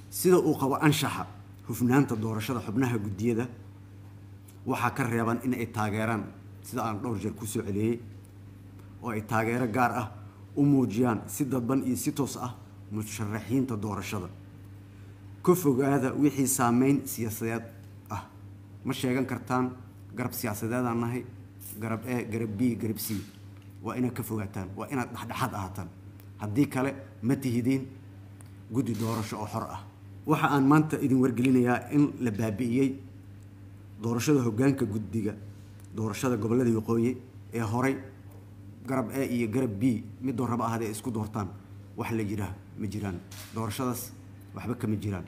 sida uu qabo anshaxa hufnaanta doorashada xubnaha guddiyada waxaa ka reeban in ay taageeraan sida aan dhowr jeer ku soo celiyey oo ay taageero gaar ah u muujiyaan si dadban iyo si toos ah musharaxiinta doorashada ka fogaada wixii saameyn siyaasadeed ah ma sheegan kartaan garab siyaasadeedaan nahay garab e garab b garab c waa inaad ka fogaataan waa inaad dhexdhexaad ahaataan haddii kale ma tihidiin guddi doorasho oo xor ah waxa aan maanta idin wargelinayaa in la baabi'iyey doorashada hoggaanka guddiga doorashada gobollada waqooyi ee horay garab e iyo garab b midoo raba ahadee isku doortaan wax la jiraa ma jiraan doorashadaas waxba kama jiraan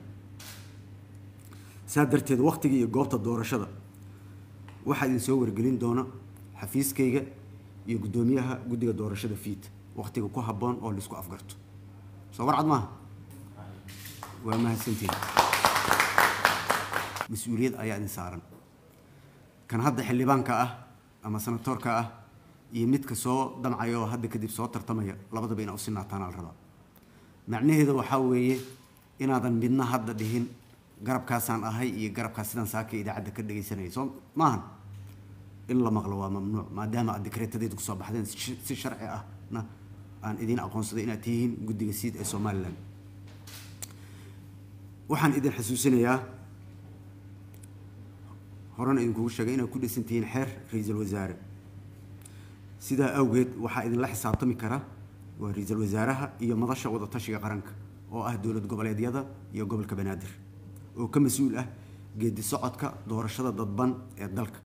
saa darteed wakhtiga iyo goobta doorashada waxaa idin soo wargelin doona xafiiskayga iyo guddoomiyaha guddiga doorashada fiid wakhtiga ku habboon oo laisku afgarto soo warcad maaha waa mahadsantiin mas-uuliyad ayaa idin saaran kan hadda xildhibaanka ah ama sanatoorka ah iyo midka soo damcaya oo hadda kadib soo tartamaya labadaba inaa u sinaataan al rabaa macnaheeda waxaa weeye inaadan midna hadda dhihin garabkaasaan ahay iyo garabkaas sidaan saaka idaacadda ka dhegaysanaya soo maahan in la maqlo waa mamnuuc maadaama aad dekreetadeed kusoo baxdeen si sharci ahna aan idiin aqoonsaday inaad tihiin guddiga siid ee somalilan waxaan idin xasuusinayaa horena idinkugu sheegay inaad ku dhisan tihiin xeer ra-iisul wasaare sidaa awgeed waxaa idinla xisaabtami kara waa ra-iisul wasaaraha iyo madasha wadatashiga qaranka oo ah dowlad goboleedyada iyo gobolka banaadir oo ka mas-uul ah geedi socodka doorashada dadban ee dalka